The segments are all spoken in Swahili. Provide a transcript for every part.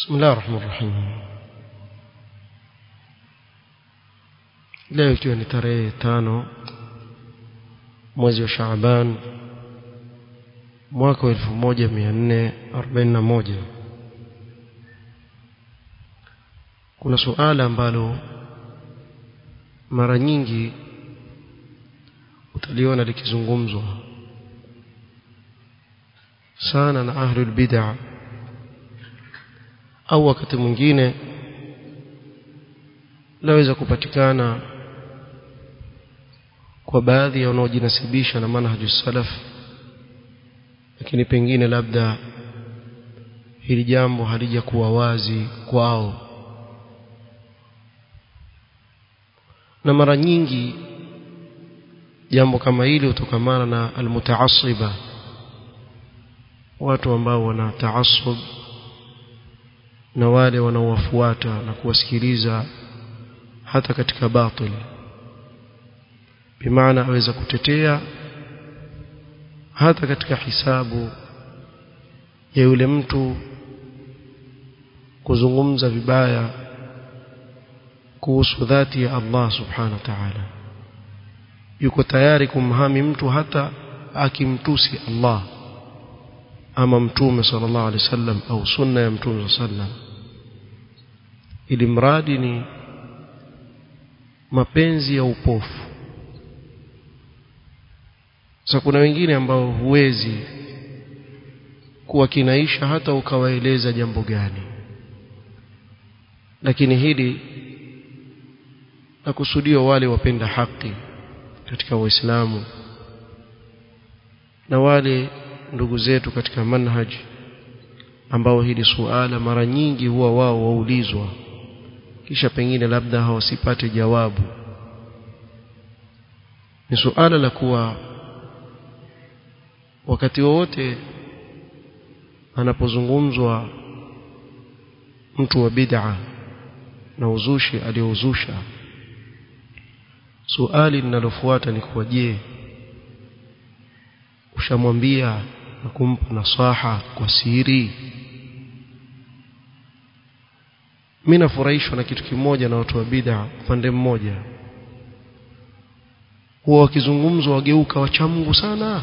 بسم الله الرحمن الرحيم leo ikiwa ni tarehe tano mwezi wa Shaaban mwaka wa 1441 kuna suala ambalo mara nyingi utaliona likizungumzwa sana na ahlul bid'ah au wakati mwingine laweza kupatikana kwa baadhi ya wanaojinasibisha na manhaju salaf lakini pengine labda hili jambo halijakuwa wazi kwao na mara nyingi jambo kama hili hutokamana na almutaasiba watu ambao wana taasub na wale wanaowafuata na kuwasikiliza hata katika batil bimaana aweza kutetea hata katika hisabu ya yule mtu kuzungumza vibaya kuhusu dhati ya Allah subhanahu wa ta'ala yuko tayari kumhami mtu hata akimtusi Allah ama mtume sallallahu alaihi wasallam au sunna ya mtume sallam ili mradi ni mapenzi ya upofu sasa kuna wengine ambao huwezi kuwa kinaisha hata ukawaeleza jambo gani lakini hili na kusudio wale wapenda haki katika Uislamu na wale ndugu zetu katika manhaj ambao hili suala mara nyingi huwa wao waulizwa kisha pengine labda hawasipate jawabu ni suala la kuwa wakati wowote anapozungumzwa mtu wa bid'a na uzushi aliyouzusha suali linalofuata ni kuwa je ushamwambia na kumpa nasaha kwa siri mimi nafurahishwa na kitu kimoja na watu wa bid'a upande mmoja huwa wakizungumzwa wageuka wacha Mungu sana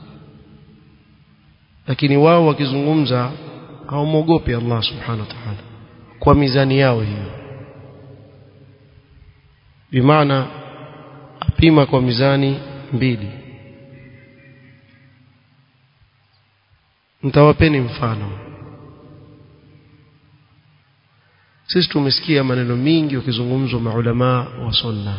lakini wao wakizungumza hawamwogopi Allah subhanahu wa ta'ala kwa mizani yao hiyo bimaana apima kwa mizani mbili nitawapeni mfano sisi tumesikia maneno mingi wakizungumzwa maulama wa sunna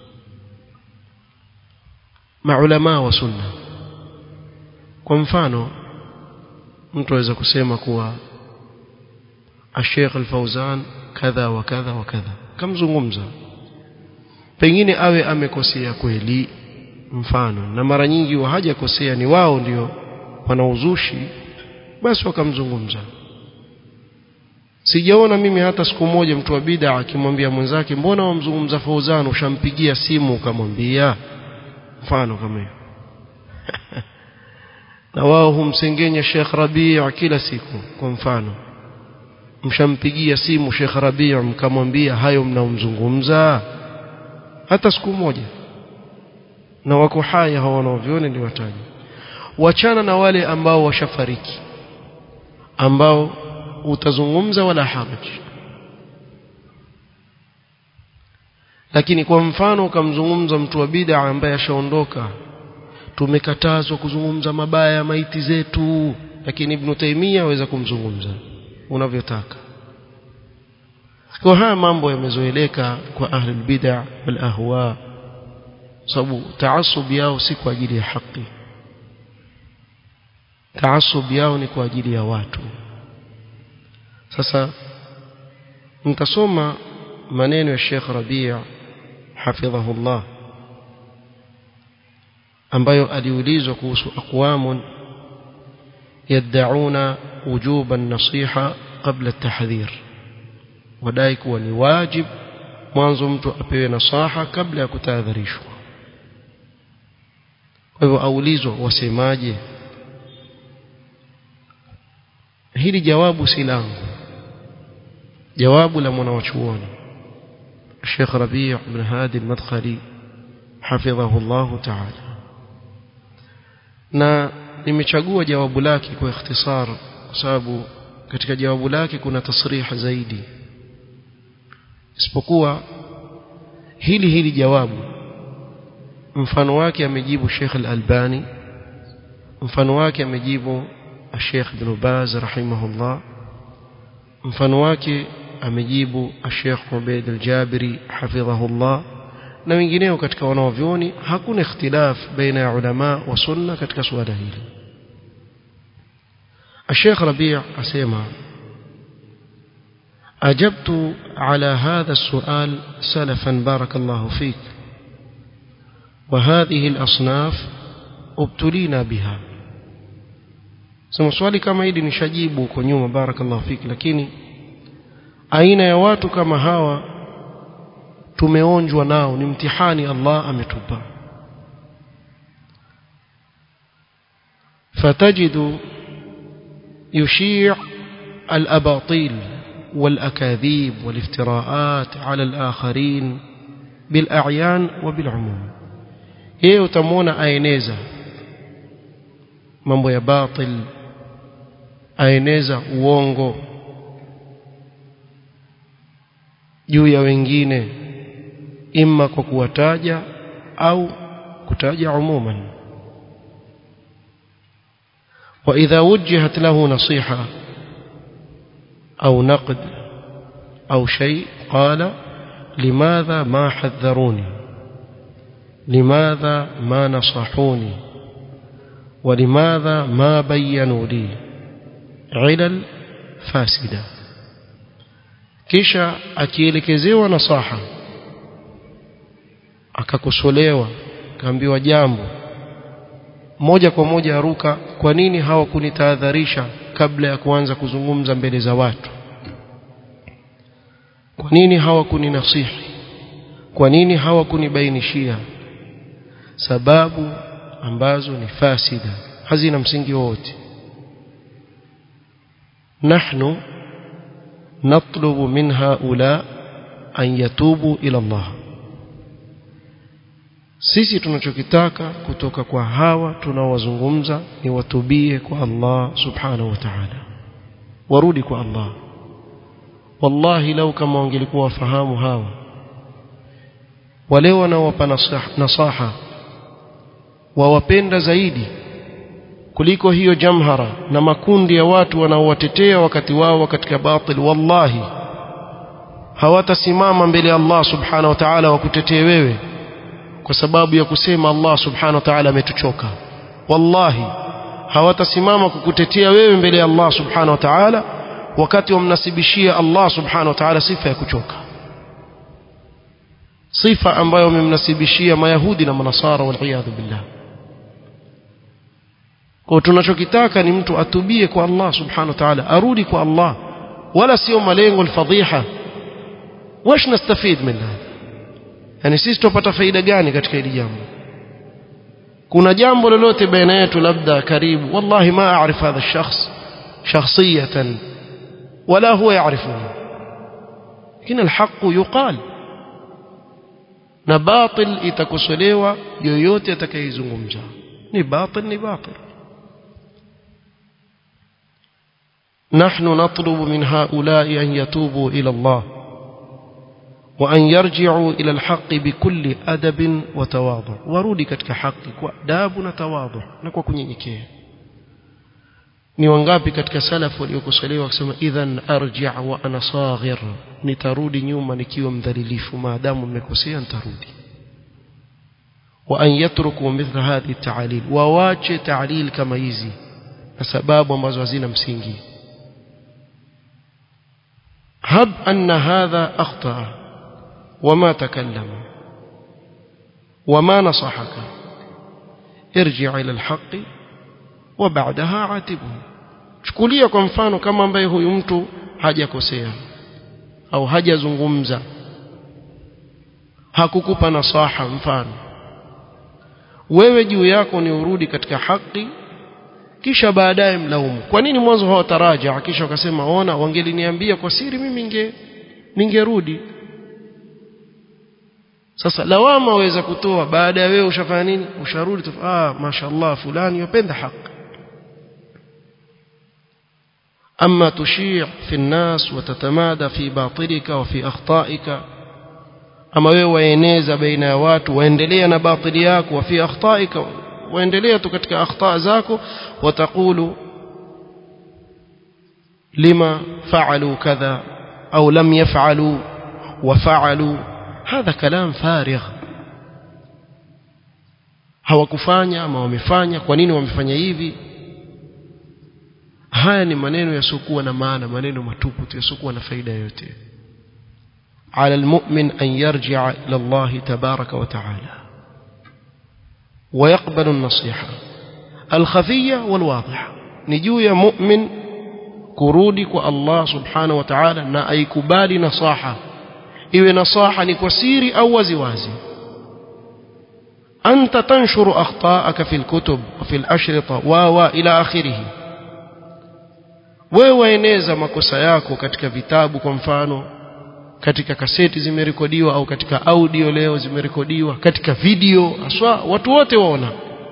maulama wa sunna kwa mfano mtu aweza kusema kuwa Sheikh Al-Fauzan kadha wa kadha wa kadha kamzungumza pengine awe amekosea kweli mfano na mara nyingi wa hajakosea ni wao ndio wanauzushi basi wakamzungumza sijaona mimi hata siku moja mtu wa bid'a akimwambia mwenzake mbona wamzungumza Fauzan ushampigia simu ukamwambia mfano kama hiyo na wao humsengenya Sheikh Rabi' kila siku kwa mfano mshampigia simu Sheikh Rabi' mkamwambia hayo mnaomzungumza hata siku moja na wako haya hawa wanaoviona ni wataji wachana na wale ambao washafariki ambao utazungumza wala haraj lakini kwa mfano ukamzungumza mtu wa bid'a ambaye ashaondoka tumekatazwa kuzungumza mabaya ya maiti zetu lakini Ibn Taymiyyah aweza kumzungumza unavyotaka kwa haya mambo yamezoeleka kwa ahli bid'a wal ahwa sababu taasub yao si kwa ajili ya haki taasub yao ni kwa ajili ya watu sasa mtasoma maneno ya Sheikh Rabi' hafidhahullah ambayo aliulizwa kuhusu aqwamun yad'una wujuba an-nasiha qabla at-tahdhir wadai kuwa ni wajib mwanzo mtu apewe nasaha kabla ya kutahadharishwa kwa hivyo aulizwa wasemaje hili jawabu si langu jawabu la mwanawachuoni Sheikh Rabi' ibn Hadi al-Madkhali hafidhahu Allah ta'ala na nimechagua jawabu lake kwa ikhtisar kwa sababu katika jawabu lake kuna tasrih zaidi isipokuwa hili hili jawabu mfano wake amejibu Sheikh Al-Albani mfano wake amejibu Sheikh Ibn Baz rahimahullah mfano wake amejibu Sheikh Ubaid Al-Jabiri hafidhahullah na wengineo katika wanaovyoni hakuna ikhtilaf baina ya ulama wa sunna katika suala hili Sheikh Rabi' asema أجبت على هذا السؤال سلفا بارك الله فيك وهذه الأصناف ابتلينا بها sema swali kama hili nishajibu huko nyuma barakallahu fiki lakini aina ya watu kama hawa tumeonjwa nao ni mtihani Allah ametupa فتجد يشيع الأباطيل والأكاذيب والافتراءات على الآخرين بالأعيان وبالعموم yeye utamwona aeneza mambo ya batil aeneza uongo juu ya wengine imma kwa kuwataja au kutaja umuman وإذا وجهت له نصيحة أو نقد أو شيء قال لماذا ما حذروني لماذا ما نصحوني ولماذا ما بينوا لي علل فاسدة kisha akielekezewa nasaha akakosolewa kaambiwa jambo moja kwa moja aruka kwa nini hawakunitahadharisha kabla ya kuanza kuzungumza mbele za watu kwa nini hawakuninasihi kwa nini hawakunibainishia sababu ambazo ni fasida hazina msingi wowote nahnu natlubu min haula an yatubu ila Allah sisi tunachokitaka kutoka kwa hawa tunaowazungumza ni watubie kwa Allah subhanahu wa ta'ala warudi kwa Allah wallahi lau kama wangelikuwa wafahamu hawa wale wanaowapa nasaha wawapenda zaidi kuliko hiyo jamhara na makundi ya watu wanaowatetea wakati wao katika batil wallahi hawatasimama mbele ya Allah subhanahu wa ta'ala wakutetee wewe kwa sababu ya kusema Allah subhanahu wa ta'ala ametuchoka wallahi hawatasimama kukutetea wewe mbele ya Allah subhanahu wa ta'ala wakati wamnasibishia Allah subhanahu wa ta'ala sifa ya kuchoka sifa ambayo wamemnasibishia mayahudi na manasara wal billah kwa tunachokitaka ni mtu atubie kwa Allah subhanahu wa ta'ala arudi kwa Allah wala sio malengo alfadhiha wash nastafid minha yani sisi tupata faida gani katika hili jambo kuna jambo lolote baina yetu labda karibu wallahi ma aarif hadha الشخص شخصيه ولا هو يعرفني لكن الحق يقال na batil itakosolewa yoyote atakayezungumza ni batil ni batil نحن نطلب من هؤلاء أن يتوبوا إلى الله وأن يرجعوا إلى الحق بكل أدب وتواضع ورودي كتك حق وأداب وتواضع نكوى كنينيكيه ni wangapi katika salafu waliokosolewa wakisema idhan arji' wa ana saghir nitarudi nyuma nikiwa mdhalilifu maadamu mmekosea nitarudi wa an yatruku mithla hadhi ta'lil wawache ta'lil kama hizi na sababu ambazo hazina msingi hab anna hadha akhta wama takallama wama nasahaka irji' ila alhaqi wa baadaha atibu chukulia kwa mfano kama ambaye huyu mtu hajakosea au hajazungumza hakukupa nasaha mfano wewe juu yako ni urudi katika haki kisha baadaye mlaumu kwa nini mwanzo hawataraja kisha wakasema ona wangeliniambia kwa siri mimi ninge ningerudi sasa lawama waweza kutoa baada ya wewe ushafanya nini usharudi ah mashallah fulani yupenda haki أما تشيع في الناس وتتمادى في باطلك وفي أخطائك أما وينيز بين وات ويندلي أنا باطلياك وفي أخطائك ويندلي تكتك أخطاء ذاك وتقول لما فعلوا كذا أو لم يفعلوا وفعلوا هذا كلام فارغ hawakufanya ama wamefanya kwa nini wamefanya hivi haya ni maneno yasiokuwa na maana maneno matupu tu yasiokuwa na faida yoyote على المؤمن أن يرجع إلى الله تبارك وتعالى ويقبل النصيحة الخفية والواضحة نجو يا مؤمن كرودك الله سبحانه وتعالى نا أي كبال نصاحة إذا نصاحة نكسيري أو وزوازي أنت تنشر أخطاءك في الكتب وفي الأشرطة و إلى آخره wewe waeneza makosa yako katika vitabu kwa mfano katika kaseti zimerekodiwa au katika audio leo zimerekodiwa katika video aswa watu wote waona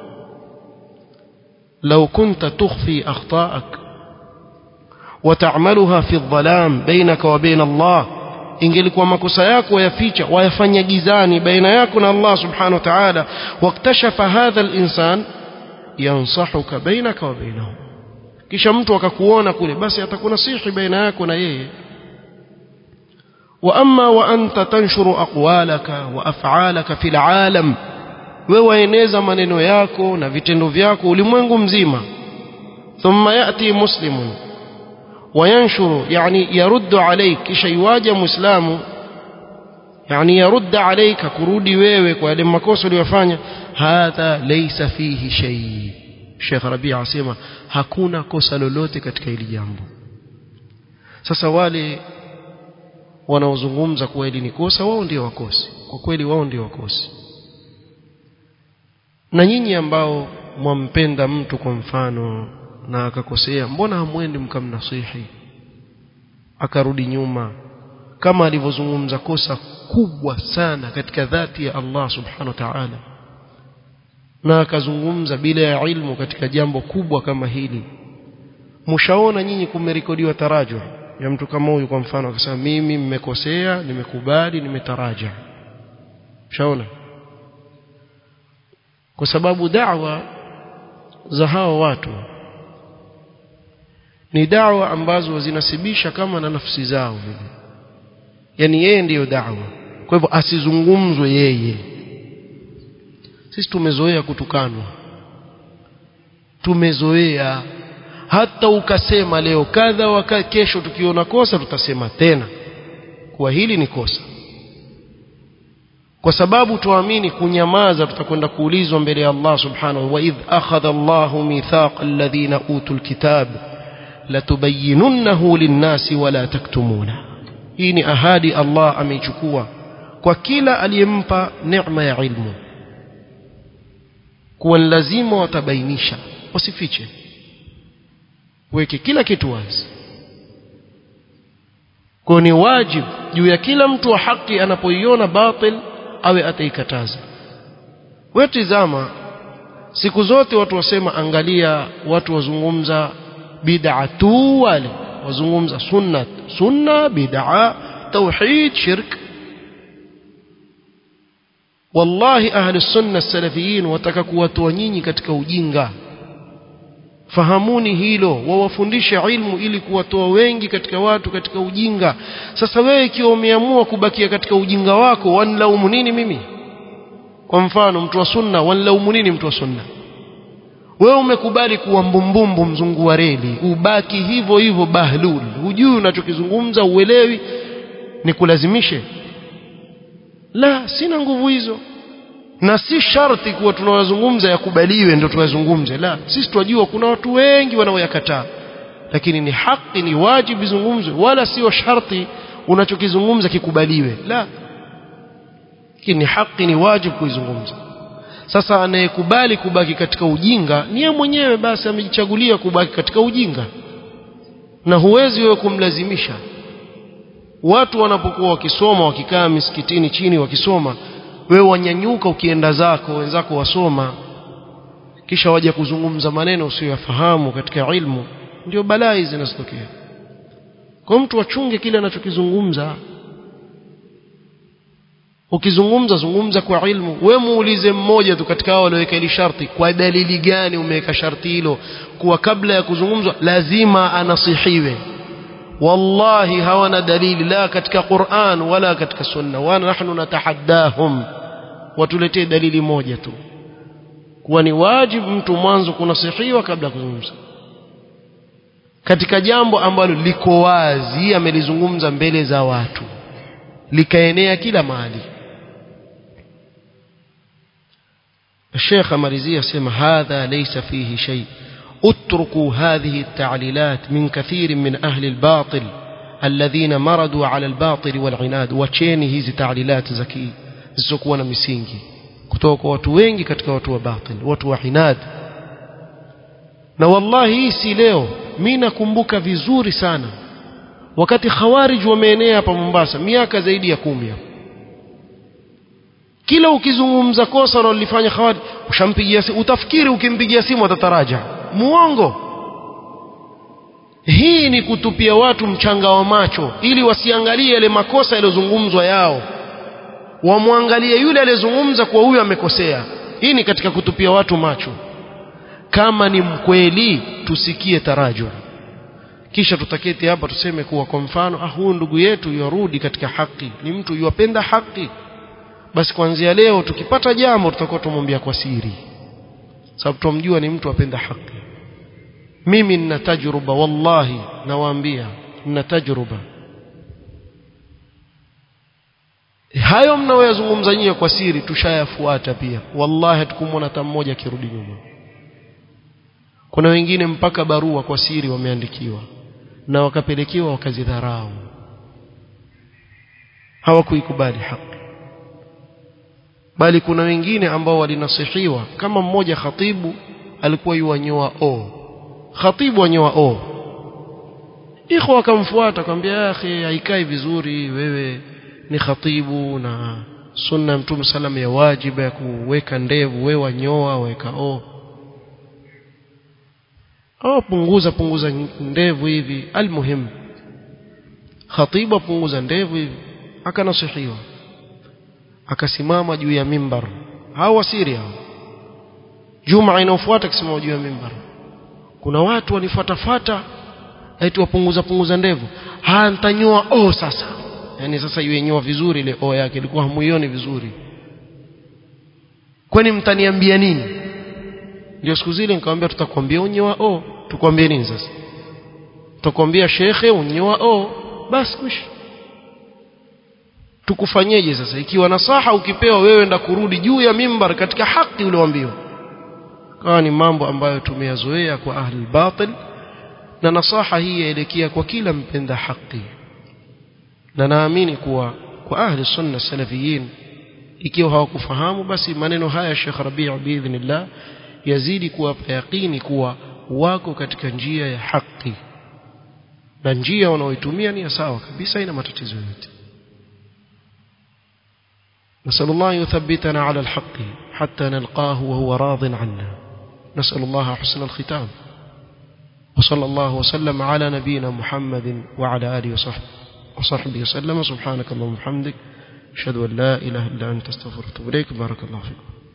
لو كنت تخفي أخطاءك وتعملها في الظلام بينك وبين الله ingelikuwa makosa yako yaficha wayafanya gizani baina yako na Allah subhanahu wa ta'ala waktashafa hadha al-insan yansahuka bainaka wa bainahu kisha mtu akakuona kule basi atakunasihi baina yako na yeye wa amma wa anta tanshuru aqwalaka wa af'alaka fil alam wewe waeneza maneno yako na vitendo vyako ulimwengu mzima thumma yati muslimun وينشر يعني يرد عليك kisha iwaja muislamu yani يرد عليك kurudi wewe kwa yale makosa uliyofanya hadha laysa fihi shay Sheikh Rabi' asema hakuna kosa lolote katika hili jambo sasa wale wanaozungumza kuwa hili ni kosa wao ndio wakosi kwa kweli wao ndio wakosi na nyinyi ambao mwampenda mtu kwa mfano na akakosea mbona hamwendi mkamnasihi akarudi nyuma kama alivyozungumza kosa kubwa sana katika dhati ya Allah subhanahu wa ta'ala na akazungumza bila ya ilmu katika jambo kubwa kama hili mshaona nyinyi kumerekodiwa taraja ya mtu kama huyu kwa mfano akasema mimi mmekosea nimekubali nimetaraja mshaona kwa sababu da'wa za hawa watu ni dawa ambazo zinasibisha kama na nafsi zao vile yani yeye ndiyo dawa kwa hivyo asizungumzwe yeye sisi tumezoea kutukanwa tumezoea hata ukasema leo kadha waka kesho tukiona kosa tutasema tena kuwa hili ni kosa kwa sababu tuamini kunyamaza tutakwenda kuulizwa mbele ya Allah subhanahu wa idh akhadha Allahu mithaqa alladhina utul kitab latubayyinunnahu linnasi wala taktumuna hii ni ahadi Allah ameichukua kwa kila aliyempa neema ya ilmu kuwa lazima watabainisha wasifiche weke kila kitu wazi kwa ni wajibu juu ya kila mtu wa haki anapoiona batil awe ataikataza wewe tizama siku zote watu wasema angalia watu wazungumza bid'a tu wale wazungumza sunna sunna bid'a tauhid shirk wallahi ahli sunna salafiyin wataka kuwatoa nyinyi katika ujinga fahamuni hilo wawafundishe ilmu ili kuwatoa wengi katika watu katika ujinga sasa wewe ikiwa umeamua kubakia katika ujinga wako wanlaumu nini mimi kwa mfano mtu wa sunna wanlaumu nini mtu wa sunna wewe umekubali kuwa mbumbumbu mzungu wa reli ubaki hivyo hivyo bahlul hujui unachokizungumza uelewi ni kulazimishe la sina nguvu hizo na si sharti kuwa tunawazungumza yakubaliwe ndio tuwazungumze la sisi tunajua kuna watu wengi wanaoyakataa lakini ni haki ni wajibu izungumzwe wala sio sharti unachokizungumza kikubaliwe la lakini haki ni wajibu kuizungumza sasa anayekubali kubaki katika ujinga ni yeye mwenyewe basi amejichagulia kubaki katika ujinga na huwezi wewe kumlazimisha watu wanapokuwa wakisoma wakikaa misikitini chini wakisoma wewe wanyanyuka ukienda zako wenzako wasoma kisha waje kuzungumza maneno usiyoyafahamu katika ilmu ndio balaa hizi zinazotokea kwa mtu achunge kile anachokizungumza ukizungumza zungumza kwa ilmu we muulize mmoja tu katika hao walioweka hili sharti kwa dalili gani umeweka sharti hilo kuwa kabla ya kuzungumzwa lazima anasihiwe wallahi hawana dalili la katika Qur'an wala katika sunna wa nahnu natahaddahum watuletee dalili moja tu kuwa ni wajibu mtu mwanzo kunasihiwa kabla ya kuzungumza katika jambo ambalo liko wazi amelizungumza mbele za watu likaenea kila mahali الشيخ مريزية سمى هذا ليس فيه شيء اتركوا هذه التعليلات من كثير من أهل الباطل الذين مردوا على الباطل والعناد وچeni hizi تعليلات زكي zisizokuwa na misingi kutoka kwa watu wengi katika watu wa batil watu wa inad na wallahi hii si leo mimi nakumbuka vizuri sana wakati khawarij wameenea hapa Mombasa miaka zaidi ya kumi hapo kila ukizungumza kosa unalofanya khawarij ushampigia simu utafikiri ukimpigia simu atataraja muongo hii ni kutupia watu mchanga wa macho ili wasiangalie yale makosa yaliyozungumzwa yao wamwangalie yule aliyezungumza kwa huyu amekosea hii ni katika kutupia watu macho kama ni mkweli tusikie tarajum kisha tutaketi hapa tuseme kuwa kwa mfano ah huyu ndugu yetu yarudi katika haki ni mtu yuwapenda haki basi kuanzia leo tukipata jambo tutakuwa tumwambia kwa siri sababu tumjua ni mtu apenda haki mimi nina tajruba wallahi nawaambia nina tajruba hayo mnaoyazungumza nyie kwa siri tushayafuata pia wallahi hatukumwona hata mmoja akirudi nyuma kuna wengine mpaka barua kwa siri wameandikiwa na wakapelekewa wakazidharau hawakuikubali haki bali kuna wengine ambao walinasihiwa kama mmoja khatibu alikuwa yuwanyoa o khatibu wanyoa o ikhwa akamfuata akamwambia akhi haikai vizuri wewe ni khatibu na sunna mtume sallam ya wajiba ya kuweka ndevu wewe wanyoa weka o au punguza punguza ndevu hivi almuhim khatibu punguza ndevu hivi akanasihiwa akasimama juu ya mimbar hao wasiri hao juma inayofuata akisimama juu ya mimbar kuna watu wanifuatafuata eti wapunguza punguza ndevu ha nitanyoa oh sasa yani sasa iwe nyoa vizuri ile oh yake ilikuwa hamuioni vizuri kwani mtaniambia nini ndio siku zile nikamwambia tutakwambia unyoa oh tukwambie nini sasa tutakwambia shekhe unyoa oh basi kuishi tukufanyeje sasa ikiwa nasaha ukipewa wewe nda kurudi juu ya mimbar katika haki ulioambiwa kawa ni mambo ambayo tumeyazoea kwa ahli batil na nasaha hii yaelekea kwa kila mpenda haki na naamini kuwa kwa ahli sunna salafiyin ikiwa hawakufahamu basi maneno haya Sheikh Rabi' biidhnillah yazidi kuwapa yaqini kuwa wako katika njia ya haki na njia wanaoitumia ni sawa kabisa ina matatizo yote نسأل الله يثبتنا على الحق حتى نلقاه وهو راض عنا نسأل الله حسن الختام وصلى الله وسلم على نبينا محمد وعلى آله وصحبه وصحبه وسلم سبحانك اللهم وبحمدك أشهد أن لا إله إلا أنت استغفرك وأتوب إليك بارك الله فيكم